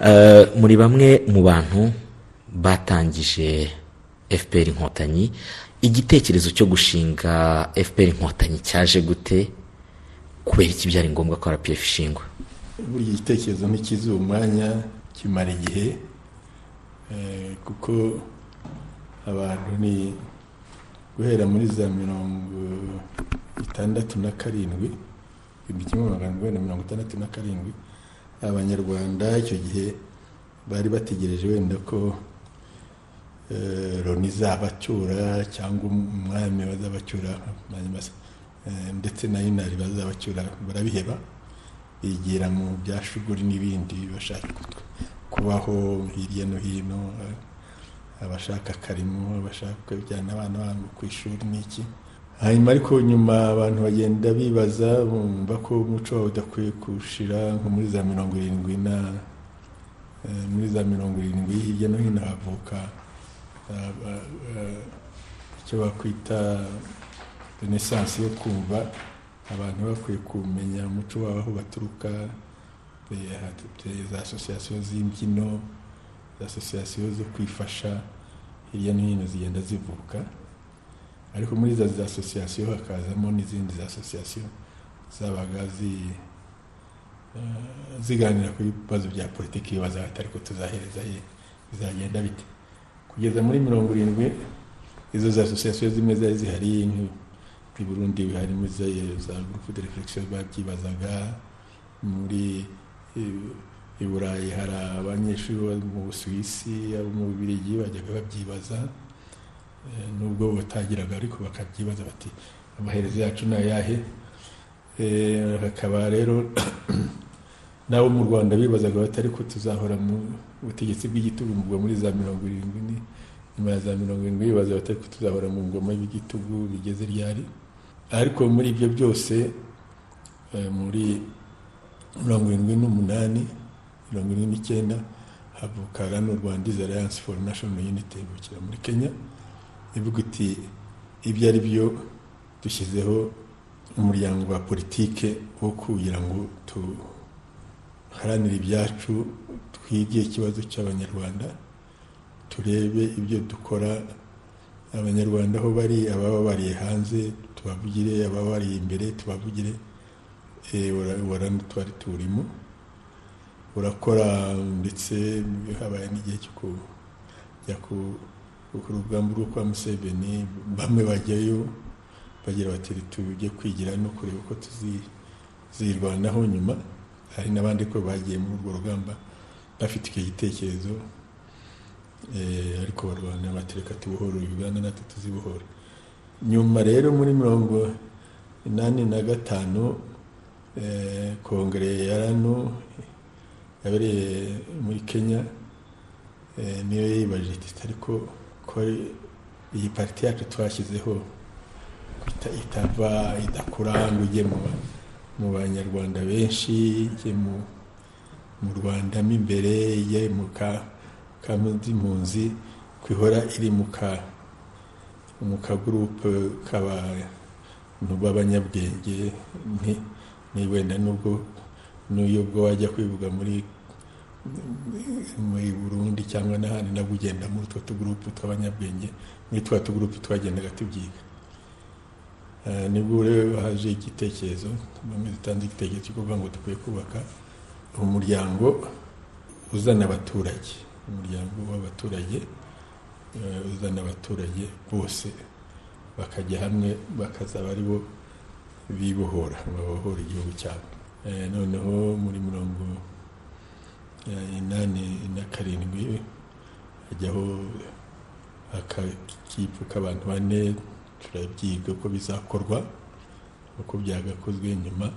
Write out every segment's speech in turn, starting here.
Eh, muri bamwe mu bantu batangije fpr inkotanyi igitekerezo cyo gushinga fpr inkotanyi cyaje gute kubera iki byari ngombwa ko rpf ishingwa buriya igitekerezo ntikizuba umwanya kimara igihe eh, kuko abantu ni guhera muri za mirongo itandatu na karindwi igihumbi kimwe magana arindwi na mirongo itandatu na karindwi abanyarwanda icyo gihe bari bategereje wenda ko eh, loni izabacyura cyangwa umwami bazabacyura eh, ndetse na inari bazabacyura barabiheba bigira mu bya shuguri n'ibindi bashaka kut- kubaho hirya no hino eh, abashaka akarimo abashaka kujyana abana babo ku ishuri n'iki hanyuma ariko nyuma abantu bagenda bibaza bumva ko umuco wawe udakwiye kushira nko muri za mirongo irindwi na eh, muri za mirongo irindwi hirya no hino havuka eh, eh, icyo bakwita renaissance yo kumva abantu bakwiye kumenya umuco wabo aho baturuka eh, hateye za asosiyasiyo z'imbyino za asosiyasiyo zo kwifasha hirya no hino zigenda zivuka ariko muri za za asosiyasiyo hakazamo n'izindi za asosiyasiyo zabaga zi- eh, ziganira ku bibazo bya politiki bibaza bati ariko tuzahereza he bizagenda bite kugeza muri mirongo irindwi izo za asosiyasiyo zimwe zari zihari nk'i burundi harimo za za gurupe de refegisiyo babyibazaga muri eh, i burayi hari abanyeshuri bo mu busuwisi abo mu bubirigi bajyaga babyibaza Eh, nubwo batagiraga ariko bakabyibaza bati amaherezo yacu ni ayahe Eh, hakaba rero n'abo mu rwanda bibazaga bati ariko tuzahora mu butegetsi bw'igitugu ubwo muri za mirongo irindwi ni- nyuma ya za mirongo irindwi bibaza bati ariko tuzahora mu ngoma y'igitugu bigeze ryari ariko muri ibyo byose eh, muri mirongo irindwi n'umunani mirongo irindwi n'icyenda havukaga n'u rwanda alliance for national unity ibukira muri kenya ivuga iti ibyo ari byo dushyizeho umuryango wa politike wo kugira ngo duharanire ibyacu twige ikibazo cy'abanyarwanda turebe ibyo dukora abanyarwanda aho bari ababa bariye hanze tubavugire ababa bariye imbere tubavugire Eh, ura- urabona twari turimo urakora ndetse habaye n'igihe cyo kujya ku ku rugamba rwo kwa Museveni bamwe bajyayo bagira bati tujye kwigira no kureba uko tuzirwanaho nyuma hari n'abandi ko bagiye muri urwo rugamba bafite icyo gitekerezo eh, ariko barwana batereka tubohore Uganda natwe tuzibohore nyuma rero muri mirongo inani na gatanu eh, kongere ya rano yabereye muri kenya Eh, niyo yibajije iti ariko ko iyi pariti yacu twashyizeho ita- itava idakura ngo ijye mu ba- mu banyarwanda benshi ijye mu mu rwanda mo imbere ijye mu ka kamuzimpunzi kwihora iri mu ka mu kagurupe k'abantu b'abanyabwenge ni, ni wenda nubwo n'uyo ubwo wajya kwivuga muri muri burundi cyangwa n'ahandi nabwo ugenda muri utwo tugurupu tw'abanyabwenge muri twa tugurupu twagendaga tubyiga Eh, nibwo rero haje igitekerezo bamwe dutanze igitekerezo cyo kuvuga ngo dukwiye kubaka umuryango uzana abaturage umuryango w'abaturage eh, uzana abaturage bose bakajya hamwe bakazaba ari bo bibohora babohora igihugu cyabo Eh, noneho muri mirongo Eh, inani na karindwi hajyaho akakipu k'abantu bane turabyiga uko bizakorwa uko byagakozwe nyuma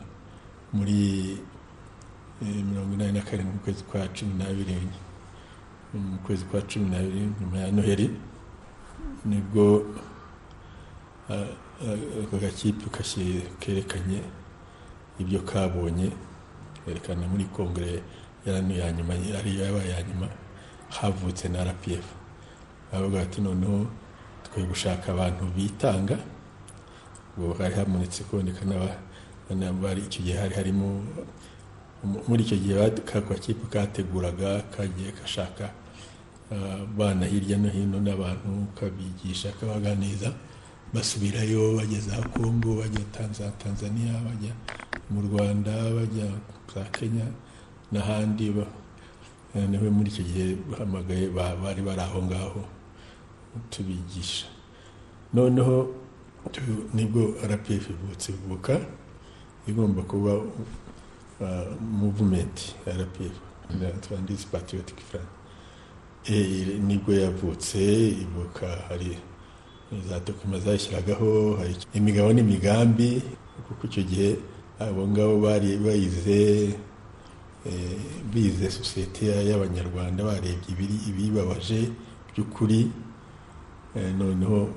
muri eh, mirongo inani na karindwi mu kwezi kwa cumi n'abiri mu kwezi kwa cumi n'abiri nyuma ya noheli nibwo ah, ah, ako gakipe kashi- kerekanye ibyo kabonye kerekana muri kongere yarani ya nyuma ari yabaye ya nyuma havutse na rpf bavuga bati noneho twe gushaka abantu bitanga ngo hari habonetse kuboneka n'aba- n'abari icyo gihe hari harimo muri icyo gihe kakipe kateguraga kagiye gashaka abana hirya no hino n'abantu kabigisha kabaganiriza basubirayo bageze aho kongo bajya za tanzania bajya mu rwanda bajya za kenya n'ahandi nawe muri icyo gihe bahamagaye bari bari aho ngaho tubigisha noneho nibwo rpf ibutse ivuka igomba kuba muvumenti rpf twanditse patriotic front nibwo yavutse ibuka hari za dokima zashyiragaho hari imigabo n'imigambi kuko icyo gihe abo ngabo bari bayize bize sosiyete y'abanyarwanda barebye ibibabaje by'ukuri noneho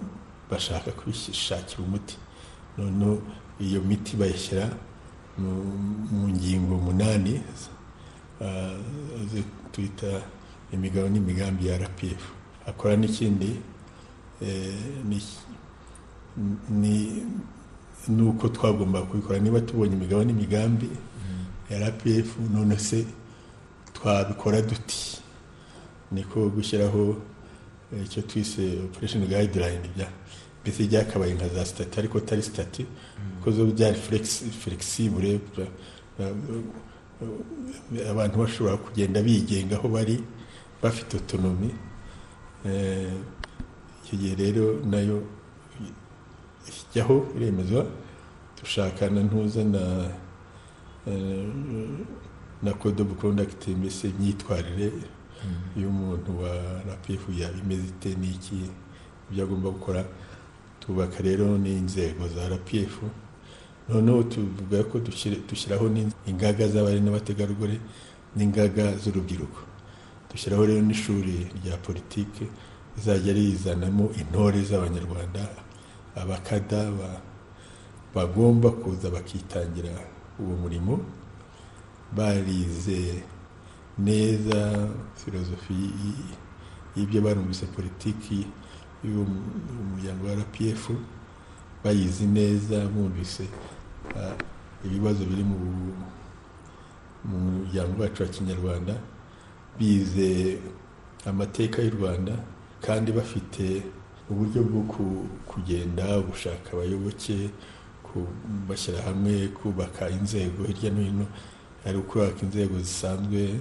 bashaka kwishakira umuti noneho iyo miti bayishyira mu ngingo munani twita imigabo n'imigambi ya rpf akora n'ikindi ni uko twagomba kubikora niba tubonye imigabo n'imigambi ya rpf none se twabikora duti niko gushyiraho icyo twise operation guideline bya mbese byakabaye nka za sitati ariko atari sitati kuko zo byari flexible abantu bashobora kugenda bigenga aho bari bafite otonomi icyo gihe rero nayo ijyaho iremezwa dushakana ntuza na na code of conduct mbese imyitwarire iyo umuntu wa rpf yabimeze ite n'iki ibyo agomba gukora tubaka rero n'inzego za rpf noneho tuvuga ko dushyiraho ingaga z'abari n'abategarugori n'ingaga z'urubyiruko dushyiraho rero n'ishuri rya politiki rizajya rizanamo intore z'abanyarwanda abakada bagomba kuza bakitangira uwo murimo barize neza filozofi y'ibyo barumvise politiki y'umuryango wa rpf bayizi neza bumvise ibibazo biri mu muryango wacu wa kinyarwanda bize amateka y'u rwanda kandi bafite uburyo bwo kugenda gushaka abayoboke bashyira hamwe kubaka inzego hirya no hino ari ukubaka inzego zisanzwe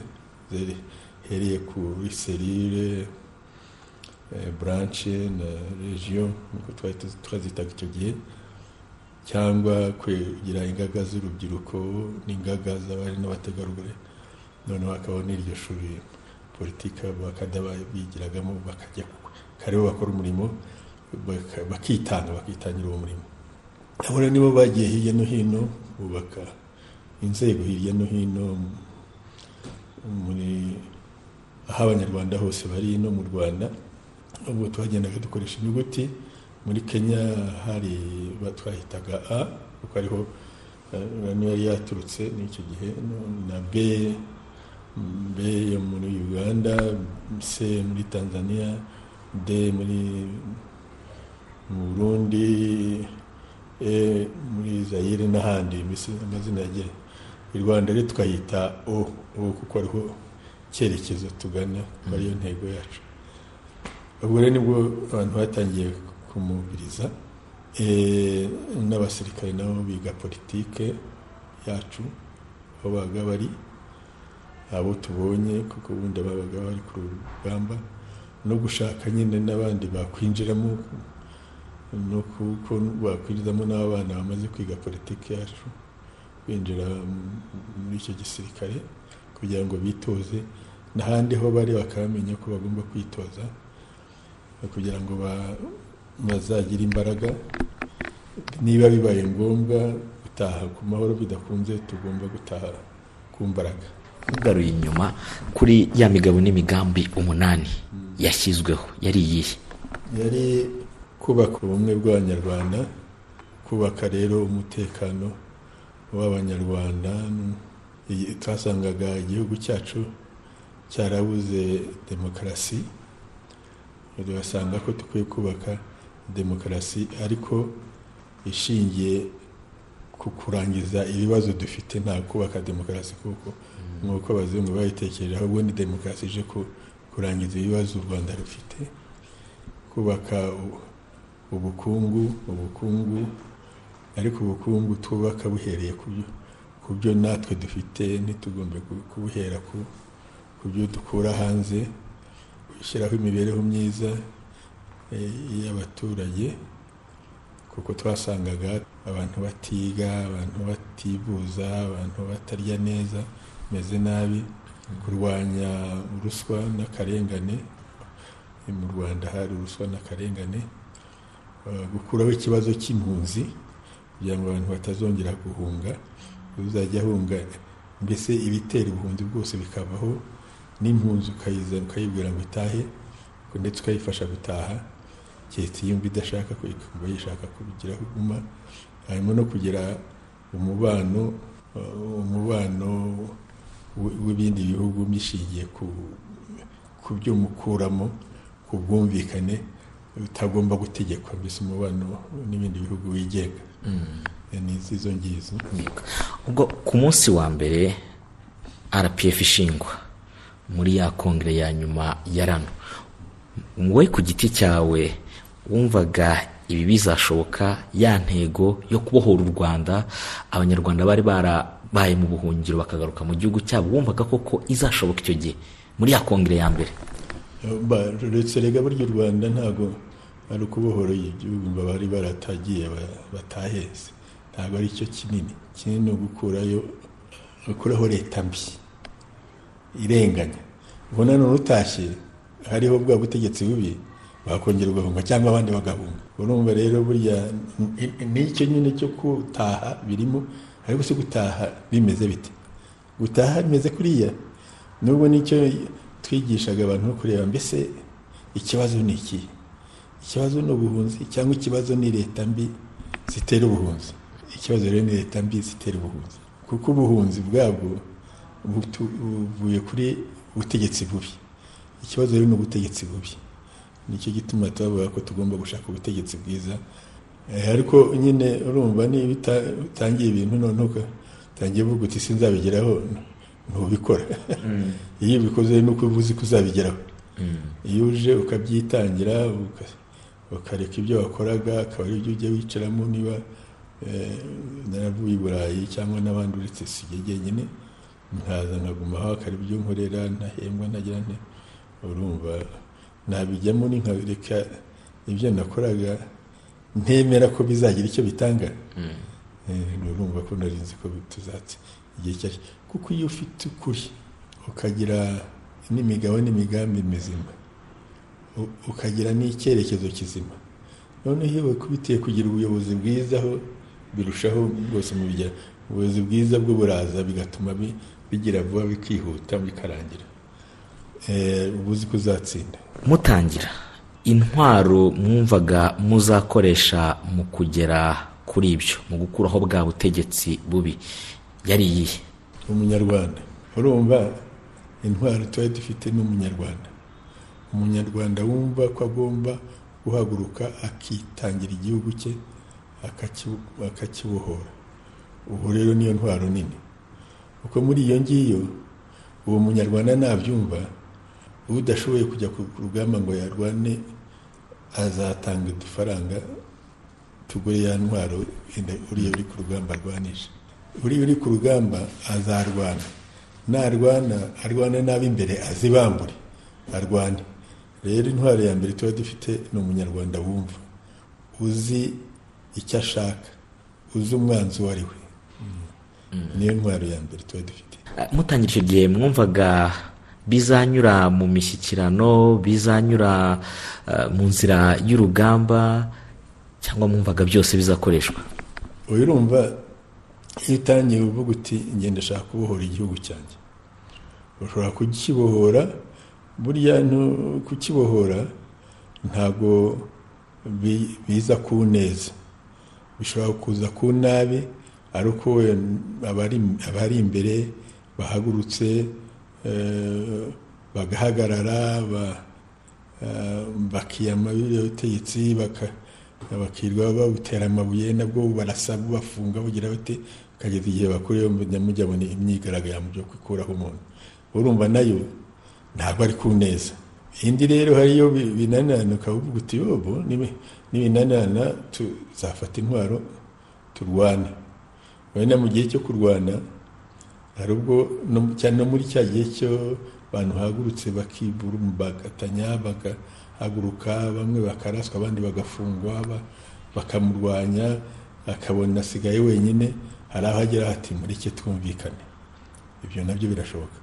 zihereye kuri serire branche na region nkuko twari twazitaga icyo gihe cyangwa kugira ingaga z'urubyiruko n'ingaga z'abari n'abategarugori noneho hakabaho n'iryo shuri politiki bakajya bigiragamo bakajya kariho bakora umurimo bakitanga bakitangira uwo murimo abona nibo bagiye hirya no hino bubaka inzego hirya no hino muri aho abanyarwanda hose bari no mu rwanda ubwo twagendaga dukoresha inyuguti muri kenya hari batwahitaga a kuko ariho niyo yari yaturutse n'icyo gihe na b b yo muri uganda c muri tanzania d muri mu burundi e muri zayire n'ahandi amazina yagira i rwanda rero tukahita o o kuko ariho icyerekezo tugana ariyo ntego yacu ubwo rero nibwo abantu batangiye kumubiriza n'abasirikare nabo biga politike yacu aho babaga bari abo tubonye kuko ubundi babaga bari ku rugamba no gushaka nyine n'abandi bakwinjiramo no kuko bakwinjiramo n'abana bamaze kwiga politike yacu binjira muri icyo gisirikare kugira ngo bitoze n'ahandi ho bari bakamenya ko bagomba kwitoza kugira ngo bazagire imbaraga niba bibaye ngombwa gutaha ku mahoro bidakunze tugomba gutaha ku mbaraga ugaruye inyuma kuri ya migabo n'imigambi umunani yashyizweho yari iyihe yari kubaka ubumwe bw'abanyarwanda kubaka rero umutekano w'abanyarwanda twasangaga igihugu cyacu cyarabuze demokarasi basanga ko dukwiye kubaka demokarasi ariko ishingiye ku ku kurangiza ibibazo dufite nta kubaka demokarasi kuko nk'uko abazungu bayitekereje ahubwo ni demokarasi ije ku- kurangiza ibibazo u rwanda rufite kubaka u- ubukungu ubukungu ariko ubukungu twubaka buhereye ku byo- ku byo natwe dufite ntitugombe ku- kubuhera ku ku byo dukura hanze gushyiraho imibereho myiza eh, y'abaturage kuko twasangaga abantu batiga abantu bativuza abantu batarya neza bameze nabi kurwanya ruswa n'akarengane Eh, mu rwanda hari ruswa n'akarengane Eh, gukuraho ikibazo cy'impunzi kugira ngo abantu batazongera guhunga uzajya ahunga mbese ibitera ubuhunzi bwose bikavaho n'impunzi ukayizana ukayibwira ngo itahe ndetse ukayifasha gutaha keretse iyo yumva idashaka kureka kumva yishaka kubigiraho iguma harimo no kugira umubano uh, umubano w- w'ibindi bihugu bishingiye ku ku byo mukuramo ku bwumvikane utagomba gutegekwa mbese umubano n'ibindi bihugu wigenga ni izo ngizo ubwo ku munsi wa mbere rpf ishingwa muri ya kongere ya nyuma ya rano wowe ku giti cyawe wumvaga ibi bizashoboka ya ntego yo kubohora u rwanda abanyarwanda bari barabaye mu buhungiro bakagaruka mu gihugu cyabo wumvaga koko izashoboka icyo gihe muri ya kongere ya mbere Ba- uretse rega burya u rwanda ntabwo ari ukubohora igihugu ngo bari baratagiye ba- bataheze ntabwo ari cyo kinini kinini ni ugukurayo gukuraho leta mbi irenganya ubwo nanone utashye hariho bwa butegetsi bubi bakongera ugahunga cyangwa abandi bagahunga urumva rero burya ni- n'icyo nyine cyo gutaha birimo ariko si gutaha bimeze bite gutaha bimeze kuriya nubwo nicyo twigishaga abantu no kureba mbese ikibazo ni ikihe ikibazo ni ubuhunzi cyangwa ikibazo ni leta mbi zitera ubuhunzi ikibazo rero ni leta mbi zitera ubuhunzi kuko ubuhunzi bwabwo butu- buvuye kuri ubutegetsi bubi ikibazo rero ni ubutegetsi bubi nicyo gituma tubavuga ko tugomba gushaka ubutegetsi bwiza Eh, ariko nyine urumva niba uta- utangiye ibintu noneho utangiye uvuga uti sinzabigeraho ntubikora iyo ubikoze ni uko uba uzi ko uzabigeraho iyo uje ukabyitangira uka- ukareka ibyo wakoraga akaba ari byo ujya wicaramo niba eh, naravuye i burayi cyangwa n'abandi uretse sijye jyenyine nkaza nkaguma aho akaba byo nkorera ntahembwa ntagira nte urumva nabijyamo ni nkabereka ibyo nakoraga ntemera ko bizagira icyo bitanga Eh, urumva ko nari nzi ko tuzatse igihe icyo ari cyo. kuko iyo ufite ukuri ukagira n'imigabo n'imigambi mizima u- ukagira n'icyerekezo kizima noneho iyo wikubitiye kugira ubuyobozi bwiza aho birushaho rwose mu bijya ubuyobozi bwiza bwo buraza bigatuma bi- bigira vuba bikihuta bikarangira Eh, uba uzi ko uzatsinda mutangira intwaro mwumvaga muzakoresha mu kugera kuri ibyo mu gukuraho bwa butegetsi bubi yari iyihe umunyarwanda urumva intwaro tuba dufite n'umunyarwanda umunyarwanda wumva ko agomba guhaguruka akitangira igihugu cye akakibu- akakibohora ubu rero niyo ntwaro nini kuko muri iyo ngiyo uwo munyarwanda nabyumva udashoboye kujya ku rugamba ngo yarwane azatanga udufaranga tugure ya ntwaro wenda uriya uri ku rugamba arwanisha uriya uri ku rugamba azarwana narwana arwane n'ab'imbere azibambure arwane rero intwaro ya mbere tuba dufite ni umunyarwanda wumva uzi icyo ashaka uzi umwanzi uwo ari we niyo ntwaro ya mbere tuba dufite Eh, mutangira icyo gihe mwumvaga bizanyura mu mishyikirano bizanyura eh, mu nzira y'urugamba cyangwa mwumvaga byose bizakoreshwa ubu urumva iyo utangiye uvuga uti ngenda ashaka kubohora igihugu cyanjye ushobora kukibohora burya ntu- kukibohora ntabwo bi- biza ku neza bishobora kuza ku nabi ariko we abari abari imbere bahagurutse eh, bagahagarara ba- eh, bakiyama biriya butegetsi baka- abakirwa babutera amabuye nabwo barasa bubafunga bugira bate ukageza igihe bakuriyeho mujya mujyabona imyigaragambyo byo gukuraho umuntu urumva nayo ntabwo ari ku neza indi rero hariyo binanirana ukavuga uti yobo nibinanirana tuzafata intwaro turwane wenda mu gihe cyo kurwana hari ubwo cyane no muri cya gihe cyo abantu bahagurutse bakibura bagatanya bagahaguruka bamwe bakaraswa abandi bagafungwa bakamurwanya akabona asigaye wenyine hari aho agera hati mureke twumvikane ibyo nabyo birashoboka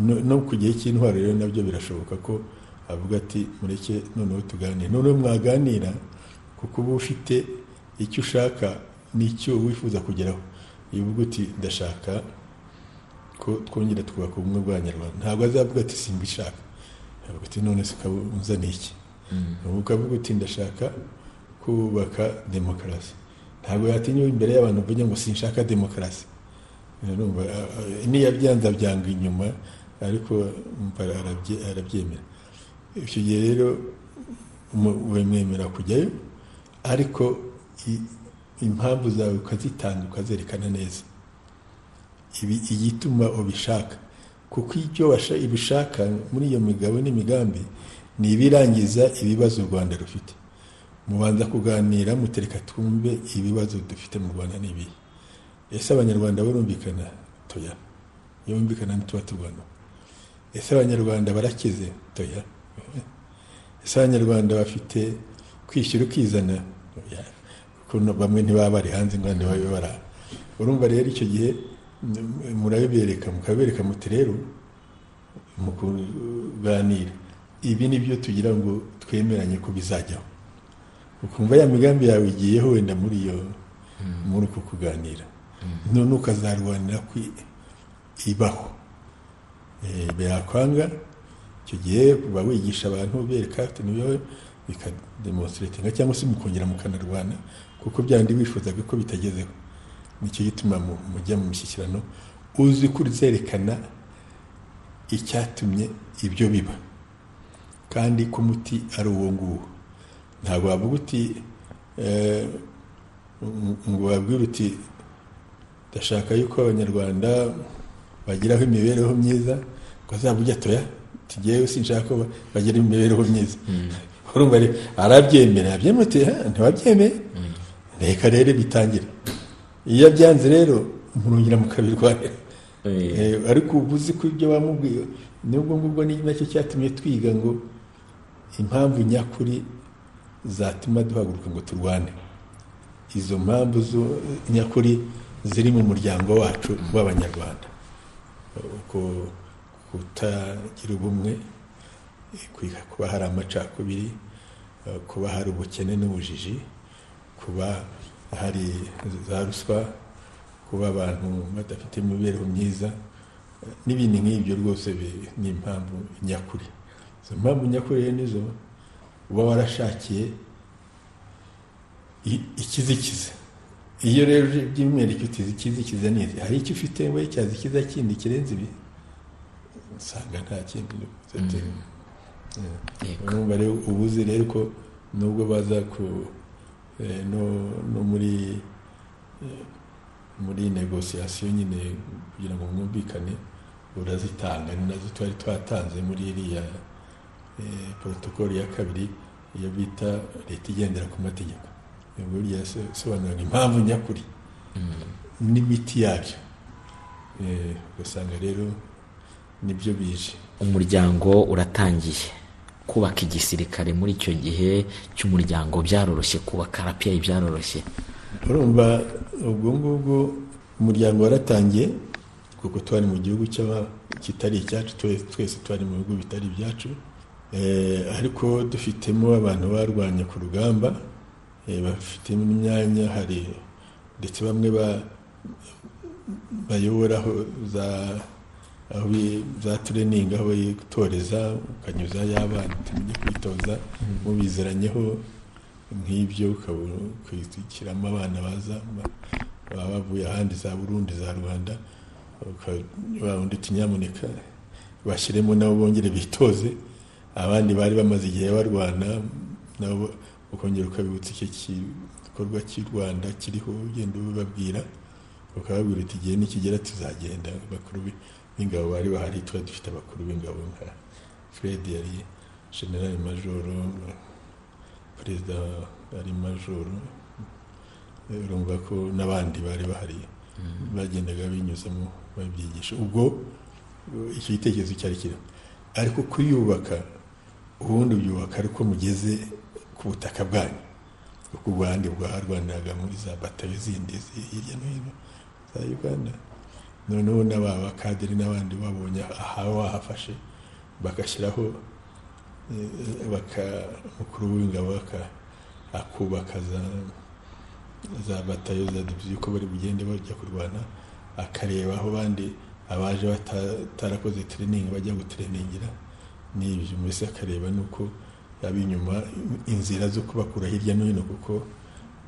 no ku gihe cy'intwaro rero nabyo birashoboka ko avuga ati mureke noneho tuganire noneho mwaganira kuko uba ufite icyo ushaka n'icyo wifuza kugeraho iyo uvuga uti ndashaka ko twongera twubaka ubumwe bw'abanyarwanda ntabwo azavuga ati simbishaka avuga ati none se ukaba unzaniye iki ukavuga uti ndashaka kubaka demokarasi ntabwo yatinyuwe imbere y'abantu uvuge ngo sinshaka demokarasi niyabyanza byanga inyuma ariko arabyemera icyo gihe rero wemwemera kujyayo ariko impamvu zawe ukazitanga ukazerekana neza ibi igituma ubishaka kuko ibyo ubishaka muri iyo migabo n'imigambi ni ibirangiza ibibazo u rwanda rufite mubanza kuganira mutereka twumve ibibazo dufite mu rwanda n'ibihe ese abanyarwanda barumvikana toya iyo bumvikana ntituba turwana ese abanyarwanda barakize toya ese abanyarwanda bafite kwishyura ukizana bamwe ntibaba bari hanze ngo abandi babe bari aha urumva rero icyo gihe murabibereka mukabereka muti rero mu kuganira ibi ni byo tugira ngo twemeranye ko bizajyaho ukumva ya migambi yawe igiyeho wenda muri iyo muri uko kuganira none ukazarwanira ko ibaho birakwanga icyo gihe uba wigisha abantu ubereka bikademonstiratinga cyangwa se mukongera mukanarwana kuko byandi wifuzaga ko bitagezeho nicyo gituma mujya mu mishyikirano uzi ko uzerekana icyatumye ibyo biba kandi ko umuti ari uwo nguwo ntabwo wavuga uti ngo wabwire uti ndashaka yuko abanyarwanda bagiraho imibereho myiza ngo azaba ujya toya tugeyeho sinshaka ko bagira imibereho myiza urumva arabyemera abyemeye uti ntiwabyemeye reka rero bitangire iyo abyanze rero murongera mukabirwanira ariko uba uzi ko ibyo bamubwiye nubwo ngubwo ni nacyo cyatumye twiga ngo impamvu nyakuri zatuma duhaguruka ngo turwane izo mpamvu nyakuri ziri mu muryango wacu w'abanyarwanda uko kutagira ubumwe kuba hari amacakubiri kuba hari ubukene n'ubujiji kuba hari za ruswa kuba abantu badafite imibereho myiza n'ibindi nk'ibyo rwose ni impamvu nyakuri izo mpamvu nyakuri rero nizo uba warashakiye ikizikiza iyo rero by'umwihariko utizi ikizikiza neza hari icyo ufite we cyazikiza kindi kirenze ibi usanga nta kindi urumva rero uba uzi rero ko nubwo baza ku no muri muri negosiyasiyo nyine kugira ngo mwumvikane urazitanga ni nazo twari twatanze muri iriya porotokoli ya kabiri iyo bita leta igendera ku mategeko burya yasobanuraga impamvu nyakuri n'imiti yabyo ugasanga rero nibyo bije umuryango uratangiye kubaka igisirikare muri icyo gihe cy'umuryango byaroroshye kubaka arapiyayi byaroroshye urumva ubwo ngubwo umuryango waratangiye kuko twari mu gihugu kitari icyacu twese twari mu bihugu bitari ibyacu ariko dufitemo abantu barwanya ku rugamba bafitemo n'imyanya hari ndetse bamwe bayoboraho za aho za tureningi aho yitoreza ukanyuza y'abana utamenya kwitoza mubizeranyeho nk'ibyo ukabikwisukiramo abana baza baba bavuye ahandi za burundi za rwanda undi utinyamuneka bashyiremo nabo bongere bitoze abandi bari bamaze igihe barwana nabo ukongera ukabibutsa icyo gikorwa cy'i rwanda kiriho ugenda ubibabwira ukababwira uti igihe nikigera tuzagenda bakuru b'ingabo bari bahari twari dufite abakuru b'ingabo nka fred yari generali majoro perezida ari majoro urumva ko n'abandi bari bahari bagendaga binyuzamo babyigisha ubwo icyo gitekerezo cyari kirimo ariko kuyubaka ubundi byubaka ariko mugeze ku butaka bwanyu kuko u rwanda rwarwaniraga muri za batayo zindi hirya no hino za uganda noneho n'aba bakadiri n'abandi babonye aha wahafashe bagashyiraho mukuru w'ingabo akubaka za batayo za diviziyo uko bari bugende bajya kurwana akareba aho abandi abaje batarakoze tereningi bajya gutereningira n'ibyo mbese akareba n'uko yaba inyuma inzira zo kubakura hirya no hino kuko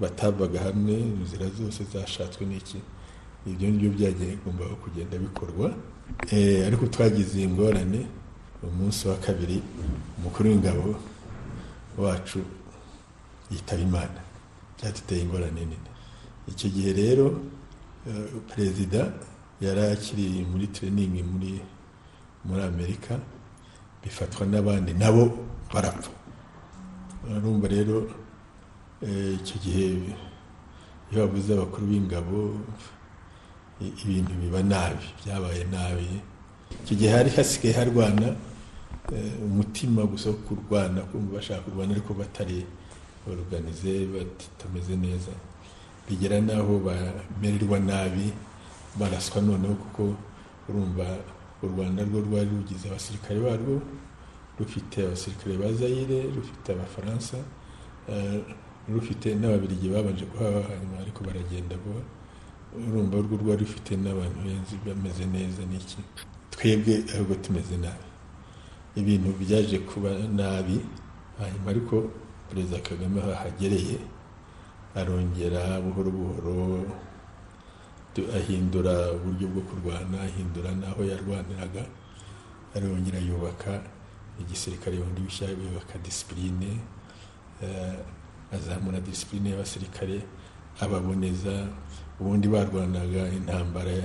batavaga hamwe inzira zose zashatswe n'iki ibyo ngibyo byagombaga kugenda bikorwa ariko twagize ingorane umunsi wa kabiri umukuru w'ingabo wacu yitaba imana byaduteye ingorane nini icyo gihe rero perezida yari akiri muri tereningi muri muri amerika bifatwa n'abandi nabo barapfa urumva rero icyo gihe iyo babuze abakuru b'ingabo ibintu biba nabi byabaye nabi icyo gihe hari hasigaye harwana umutima gusa wo kurwana kumva bashaka kurwana ariko batari baruganize batameze neza bigera n'aho bamererwa nabi baraswa noneho kuko urumva u rwanda rwo rwari rugize abasirikare barwo rufite abasirikare ba zayire rufite abafaransa rufite n'ababirigi babanje kuhaba hanyuma ariko baragenda vuba urumva urwo rwari rufite n'abantu benshi bameze neza n'iki twebwe ahubwo tumeze nabi ibintu byaje kuba nabi hanyuma ariko perezida kagame aho ahagereye arongera buhoro buhoro ahindura uburyo bwo kurwana ahindura n'aho yarwaniraga arongera yubaka igisirikare bundi bishya yubaka disipurine azamura disipurine y'abasirikare ababoneza ubundi barwanaga intambara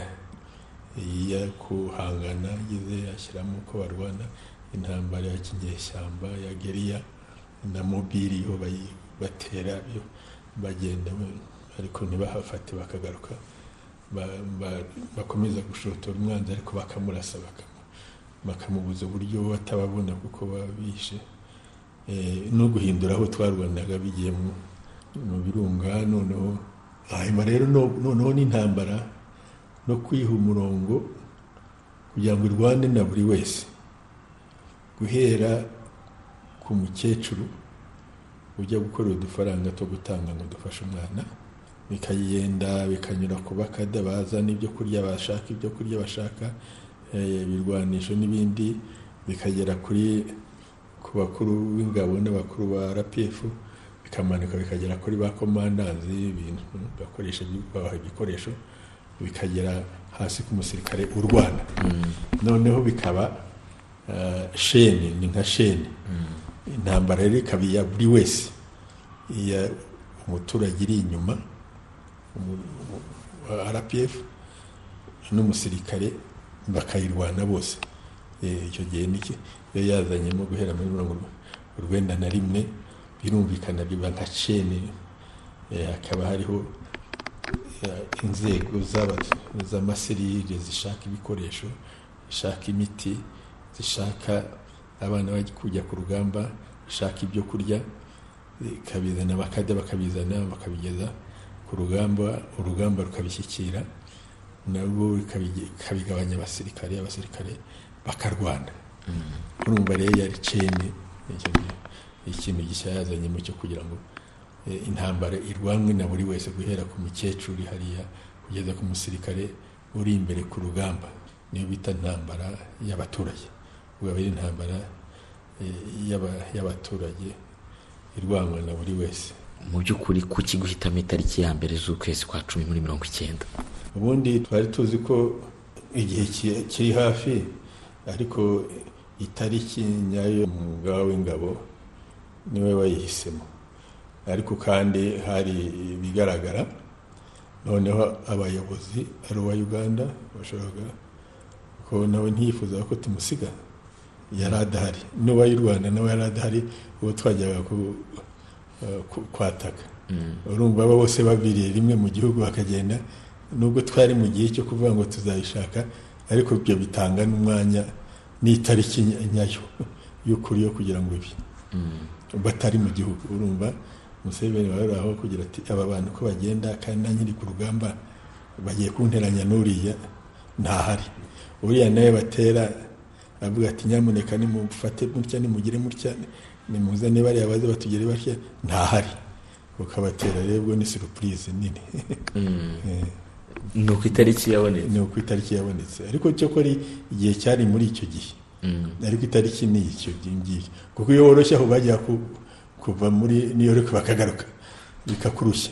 iya kuhangana ageze ashyiramo uko barwana intambara ya kinyeshyamba ya geriya na mobili ho batera bagenda ariko ntibahafate bakagaruka bakomeza gushotora umwanzi ariko bakamurasa bakamubuza uburyo batababona kuko babishe no guhindura aho twarwanaga bigiye mu birunga noneho hanyuma rero noneho n'intambara no kwiha umurongo kugira ngo irwane na buri wese guhera ku mukecuru ujya gukorera udufaranga two gutanga ngo dufashe umwana bikagenda bikanyura ku bakada bazana ibyo kurya bashaka ibyo kurya bashaka ibirwanisho n'ibindi bikagera kuri ku bakuru b'ingabo n'abakuru ba rpf bikamanuka bikagera kuri ba komandanzi ibintu bakoresha babaha ibikoresho bikagera hasi ku musirikare urwana noneho bikaba sheni ni nka sheni intambara rero ikaba iya buri wese iya umuturage iri inyuma wa rpf n'umusirikare bakayirwana bose icyo gihe niki iyo yazanyemo guhera muri mirongo urwenda na rimwe birumvikana biba nka ceni hakaba hariho inzego z'amaserire zishaka ibikoresho zishaka imiti zishaka abana bajya kujya ku rugamba zishaka ibyo kurya ikabizana bakajya bakabizana bakabigeza ku rugamba urugamba rukabishyikira nabwo ikabigabanya abasirikare abasirikare bakarwana urumva rero yari ceni ikintu gishya yazanyemo cyo kugira ngo intambara irwanwe na buri wese guhera ku mukecuru hariya kugeza ku musirikare uri imbere ku rugamba niyo bita intambara y'abaturage ubwo ari intambara y'abaturage irwanwa na buri wese mu by'ukuri kuki guhitamo itariki ya mbere z'ukwezi kwa cumi muri mirongo icyenda ubundi twari tuzi ko igihe kiri hafi ariko itariki nyayo umugaba w'ingabo niwe wayihisemo ariko kandi hari ibigaragara noneho abayobozi ari uwa uganda bashoboraga ko nawe ntiyifuzaga ko tumusiga yari adahari n'uwa y'u rwanda nawe yari adahari uwo twajyaga kwataka urumva aba bose baviriye rimwe mu gihugu bakagenda nubwo twari mu gihe cyo kuvuga ngo tuzayishaka ariko ibyo bitanga n'umwanya n'itariki nyayo y'ukuri yo kugira ngo ibi batari mu gihugu urumva Museveni wari aho kugira ati aba bantu ko bagenda kandi na nyiri ku rugamba bagiye kunteranya n'uriya ntahari uriya nawe batera avuga ati nyamuneka nimufate mutya nimugire mutya nimuzane bariya baze batugere batya ntahari ukabatera rero ubwo ni surupurize nini ni uko itariki yabonetse ni uko itariki yabonetse ariko cyo kora igihe cyari muri icyo gihe ariko itariki ni icyo ngicyo kuko iyo woroshye aho bajya kuva muri new york bakagaruka bikakurushya